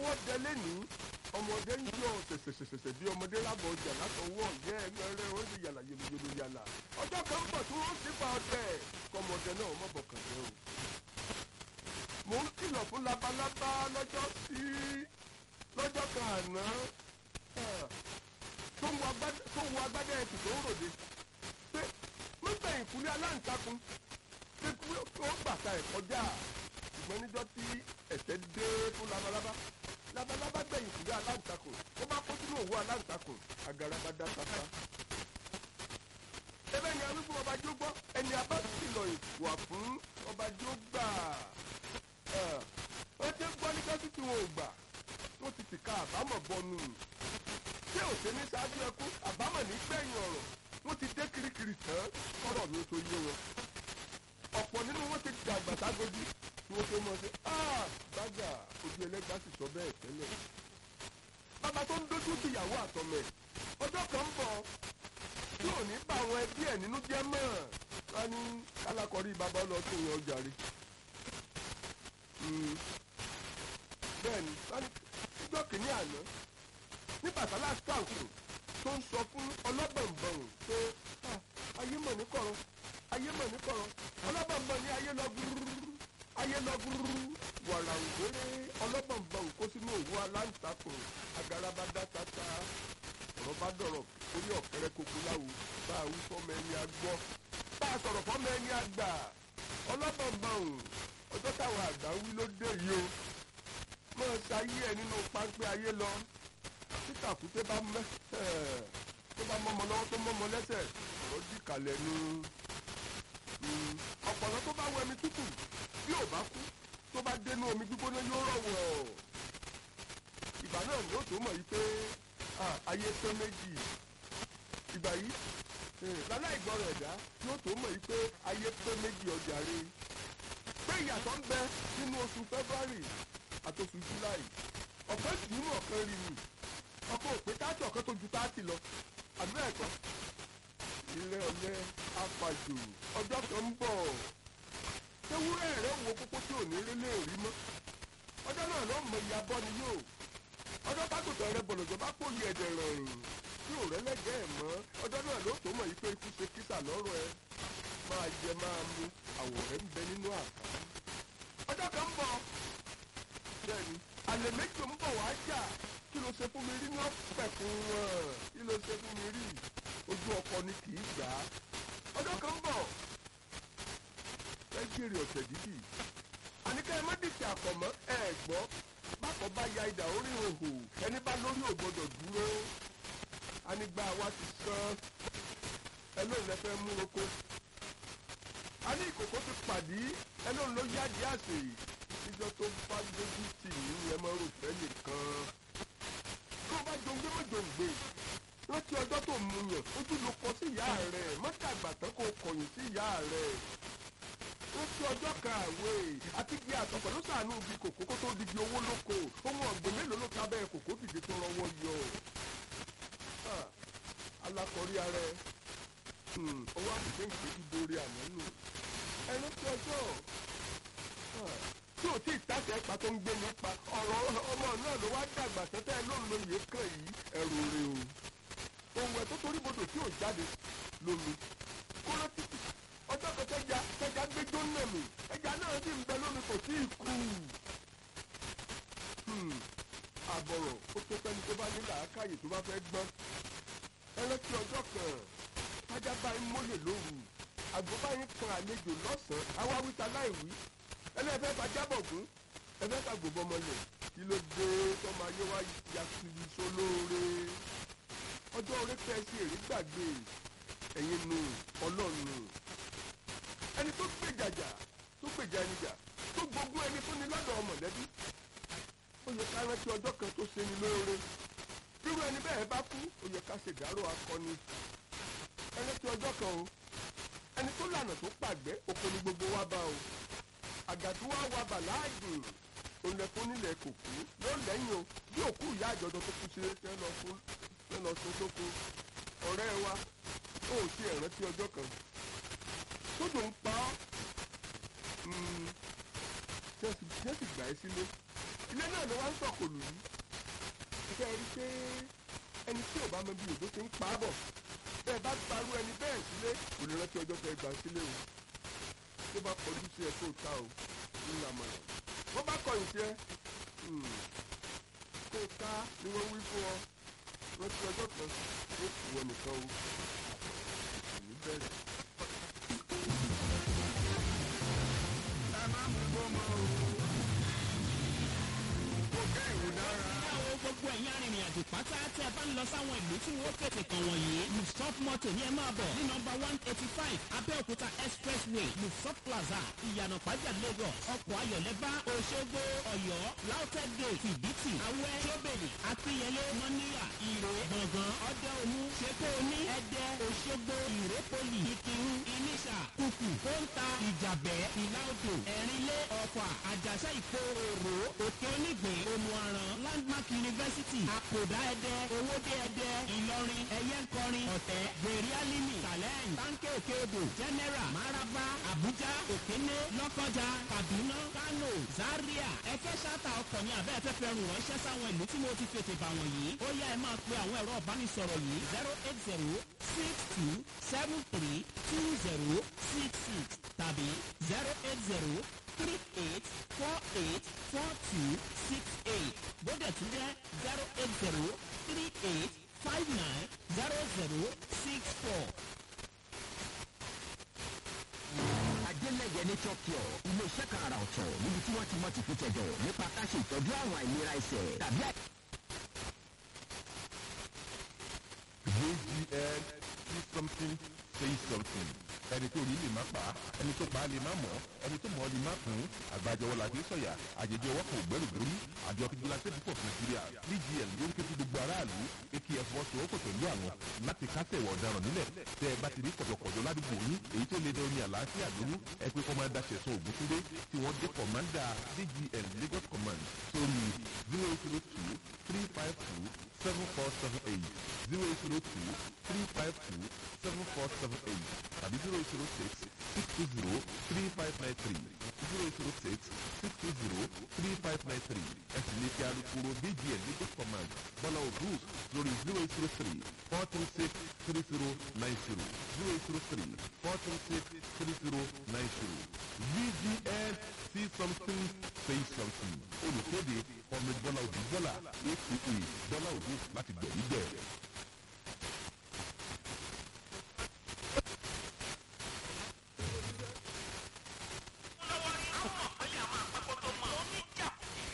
ọwọ́ dẹ lẹ́nìí ọmọdé ń yọ ṣẹ̀ṣẹ̀ṣẹ̀ṣẹ̀ bí ọmọdé lábọ̀ ọjà látọwọ́ ọ̀yẹ́ ẹgbẹ́rẹ́ ó sì yàlà yòlòyòlò yàlà ọjọ́ kan ń bọ̀ tí wọ́n sì pa ọdẹ kọmọdé náà mọ̀ bọ̀kàn jẹ́ o. mò ń kìlọ̀ fún labalábá lọ́jọ́ sí lọ́jọ́ kan àná tó ń wo agbádá ẹkùn tó ń ròde pé nígbà ìkúlé aláǹtakùn pé ó bàtà ẹ̀ kọjá ṣùgbọ́n níjọ́ tí ẹ̀sẹ̀ dé fún labalábá labalábá gbẹ̀yìn ìkúlé aláǹtakùn ó bá kó sínú òwú aláǹtakùn àgàràbà dá sáfá. ebe ni arúgbó ọba jó gbọ́ ẹni abá kìlọ̀ ìwà fún ọba jó gbà ó ti gbọ́ níjọ́ tí wọn ò gbà wọ́n ti tìka àbámọ̀ bọnu tí ò ṣe ní ṣáájú ẹkú àbámọ̀ ní gbẹ̀yìn ọ̀rọ̀ wọ́n ti dé kirikiri tán kọ́rọ̀ mi tó yé wọn. ọ̀pọ̀ nínú wọn ti dàgbà ságodi tí wọ́n tó mọ̀ sí gbájà ojú ẹlẹ́gbàá sì sọ bẹ́ẹ̀ tẹ́lẹ̀. bàbá tó ń dojú ti ìyàwó àtọmọ ẹ̀ ọjọ́ kan ń bọ̀ tí ò ní bá àwọn ẹbí ẹ̀ nínú jẹ́ mọ́ wọn ní kálákọ̀rí bàbá lọ tó yan ọjà rí. bẹ́ẹ̀ni níjọ́ kìíní àná ní bàtàlá sáǹkù tó ń sọ fún ọlọ́bọ̀nbọ̀n pé ayé mọ̀ ní kọ̀rọ̀ ayé mọ̀ ní kọ̀rọ̀ ọlọ́bọ̀nbọ̀n ní ayé lọ gúrúrú ayé lọ gúrúrú wàrà ògbéré ọlọ́bọ̀nbọ̀n kó sínú òwú aláǹtakùn agaraba dátata ọ̀rọ̀ bá dọ̀rọ̀ orí ọ̀kẹ́rẹ́ kókó láwo bá a wí fọ́mọ ẹni agbọ́ bá a sọ̀rọ̀ fọ́mọ ẹni àgbà ọlọ́bọ̀nbọ̀n ọjọ́ táwọn àgbà wí ló dé yìí o mọ̀ ṣayé ẹ nínú páńpẹ́ ayé lọ títà kúté bá mẹ́ tó bá mọ́mọ lọ́wọ́ tó mọ́mọ lẹ́sẹ̀ ọ̀rọ̀ dì kalẹ̀ nu ọ̀pọ̀lọ́ tó bá wọ ẹmi tútù bí ò bá kú tó bá dénú omi gbígbóná yóò rọ̀wọ̀ ìgbà náà ni ó tó mọ̀ yìí pé ayé tó méjì ìgbà yìí láláì gbọ́rọ̀ ẹ̀dá yóò tó mọ̀ yìí pé ayé tó méjì ọjà rè pé ìyàtọ̀ ń bẹ nínú oṣù February àtòṣù July ọ̀kan jù ú mọ̀ ọ̀kan rí ni ọkọ òpè táàtì ọ̀kan tó ju táàtì lọ àdúrà ẹ̀kọ́ ilé ọ̀lẹ́ apàjò ọjọ́ kan ń bọ̀ ewúrẹ́ rẹ̀ wo kókó tí ò ní rí lè rí mọ́ ọjọ́ náà ló mọ ìyá bọ́ ni yóò ọjọ́ tágùtàn rẹ bọ̀lọ̀jọ̀ bá pòlì ẹ̀dẹ̀ rọrùn tí ò rẹ́lẹ́gẹ́ ẹ̀ mọ́ ọjọ́ náà ló tó mọ̀ yìí pé ikú ṣe kísà lọ́rọ̀ ẹ máa jẹ máa mu àwọ̀ rẹ̀ ń bẹ nínú àká ọjọ́ kan ń bọ̀ bẹ́ẹ̀ni àlè méjì ń bọ̀ wá jà kí ló ṣe fún mi rí ní ọ̀pẹ̀kun wọn kí ló ṣe fún mi rí ojú ọkọ ni kì í gbà á ọjọ́ kan ń bọ̀ ẹ jèrè ọ̀sẹ̀ dídì àníkẹ́ ẹ má dìtì àpọ̀mọ́ ẹ gbọ́ bákan bá ya idà orí òhò ẹni bá lórí ò gbọdọ̀ dúró anigba wa ti sán ẹ lóun lẹ fẹ́ mú oko a ní ìkòkò ti pàdé ẹ lóun ló yá di àsè níjọ́ tó bá dójú tì í ẹ mọ ròfẹ́ nìkan tó bá jòǹgbé má jòǹgbé rántí ọjọ́ tó mú yàn ojú ló kọ sí ìyá rẹ̀ mọ́tàgbà tán kò kọ̀yìn sí ìyá rẹ̀ rántí ọjọ́ kàwé àti bí àtọ̀pọ̀ ló sàánú ibi kòkó kó tó di di owó lóko ohun ọ̀gbìn mélòó ló kábẹ́ kòkó dìde tó rọwọ́ yọ alákọ̀ọ́rí ara ẹ owó àbùké ń gbé ìborí àná nù ẹ rántí ọjọ́ tí ò tí ì tàṣẹ pa tó ń gbé nípa ọ̀rọ̀ ọmọ náà ló wá dàgbà tẹ́tẹ́ ló ń lo iye kan yìí ẹ̀rù rè o ohun ẹ̀ tó torí bodò tí ò jáde lómi kóró títì ọjọ́ kan tẹ́jà tẹ́jà gbé jóná mi ẹja náà sì ń bẹ lómi kò tí ì kú àbọ̀rọ̀ ó tó fẹ́ni tó bá ní làákàyè tó bá fẹ́ gbọ́n ẹlẹ́tì ọjọ́ kan tájà bá ń mólè lóru àgbo bá ń kan àlejò lọ́sàn-án awáwíta láìwí ẹlẹ́fẹ́ bá jábọ̀ gún ẹfẹ́ ká gbogbo ọmọlẹ̀ kí ló dé tọ́mọ ayé wa ya kiri sólóore ọjọ́ orí pẹ́ sí èrè gbàgbé ẹ̀yin nù ọlọ́run ẹni tó gbèjàjà tó gbèjà ẹni jà tó gbógun ẹni fún ni lọ́dọ̀ mọ̀lẹ́bí ó yẹ ká rántí ọjọ́ kan tó ṣe ni lóore irú ẹni bẹ́ẹ̀ bá kú ó yẹ ká ṣèdárò akọni ẹni tí ọjọ́ kan o ẹni tó lànà tó pàgbẹ́ oko ni gbogbo wa bá o àgàtú wa wa bàláàgùn olùlẹ̀kùn nílẹ̀ kòkó yóò lẹ́yìn o bí òkú ìyá àjọ̀dọ̀ tó kú ṣe fẹ́ lọ fún fẹ́ lọ sun sóko ọ̀rẹ́ wa ó ti ẹ̀ rántí ọjọ́ kan tójò ń pa ọ́ tí wọ́n sì gbà ẹ́ sílé ilé náà ló wá ń sọ̀kòlù yìí ṣe rí pé ẹni tí ò bá mọ bí òjò ti ń pa á bọ̀ bẹ́ẹ̀ bá parú ẹni bẹ́ẹ̀ sílé kò lè rántí ọjọ́ tẹ gbà sílé o tó bá kọjú sí ẹ tó ta o ńlá mọ̀ràn wọ́n bá kọyìn sí ẹ kó o ká ni wọ́n wí fún ọ rántí ọjọ́ kan ó kù ọ nìkan o kò ní bẹ̀rẹ̀. ẹ má mú gbọmọ o kò kẹ́ ìwò dára. Báwo gbogbo ẹ̀yin arìnrìn-àjò pátá tí ẹ bá ń lọ sáwọn ìlú tí wọ́n tètè kàn wọ̀nyí. Lufsop moto ní ẹ máa bọ̀ ní nọmba one eighty five Abẹ́òkúta expressway Lufsop plaza ìyànà pàjá Lagos. Ọkọ̀ ayọ̀lẹ́bá Òṣogbo Ọ̀yọ́ Lautech gate Fìdítì Awẹ́ Jóbèlì Akínyẹlé Mọ́níyà Ìrè Gbọ̀ngàn Ọdẹ Òmu Ṣèkó Oní Ẹdẹ Òṣogbo Ìrépolì Ìkírun Ìníṣà Kùkù Kóńtà Ìjàbẹ́ Ìlàodò Ẹ̀rínlé Ọ̀fà Àjàṣà Ìkó Òrò Òkè Onígbìn Omuaran Landmark University Àkòdá Ẹdẹ Owódé Ẹdẹ Ìlọrin Ẹyẹnkọrin Ọ̀tẹ̀ Gbèrè Alimi Challenge Tánkẹ́ Òkèodò General Maraba Abuja Òkéné Lọ́kọ́jà Kaduna Kano Zaria Ẹfẹ́ ṣáta ọkọ̀ ní abẹ́ ẹ̀fẹ́ fẹ́ rùn ránṣẹ́ sáwọn ìlú tí mo ti fètè bà wọ̀nyí. Ó yá ẹ máa pe àwọn ẹ̀rọ ìbánisọ̀rọ̀ yìí zero eight zero six two seven three two zero six six tàbí zero eight zero three eight four eight four two six eight bóde tún jẹ́ zero eight zero three eight five nine zero zero six four. Adélẹ́yẹ Nature Cure ilé-iṣẹ́ kan àrà ọ̀tọ̀ níbi tí wọ́n ti mọ̀ tìkútẹ̀dọ̀ nípa ká ṣe ìtọ́jú àwọn àìlera ẹsẹ̀ tàbí àì. JGL see something say something ẹni tó rí lè má pa ẹni tó pa lè má mọ̀ ẹni tó mọ̀ lè má kún àgbàjọwọ́ la fi sọ̀yà àjèjì ọwọ́ kan ògbẹ́rù gbórí àjọ fìdílàsẹ́ púpọ̀ fún nàìjíríà DGL ló ń ké fún gbogbo aráàlú ekí ẹ̀fọ́ sòwòpọ̀ pẹ̀lú àwọn láti kásẹ̀ ìwà ọ̀daràn nílẹ̀ tẹ́ ẹ bá ti rí kọ̀jọ̀kọ̀jọ̀ ládùúgbò yín èyí tó lè dẹ omi àlàáfíà lóru ẹ pé kọ́mándà ṣẹ̀sán ògúntúndé tí wọ́n jẹ́ kọ̀mándà DGL Lagos command sórí zero zero two three five two seven four seven eight zero zero two three five two seven four seven eight tàbí zero zero six six two zero three five nine three zero zero six six two zero three five nine three ẹ sì lè fi alukoro DGL Lagos command bọ́lá òdù lórí zero zero three four three six three zero nine zero zero zero three four three six three zero nine zero DGL see something say something olùkéde ọmọ bọ́lá òdù bọ́lá aka bọ́lá òdù láti gbẹ̀yìn gbẹ̀.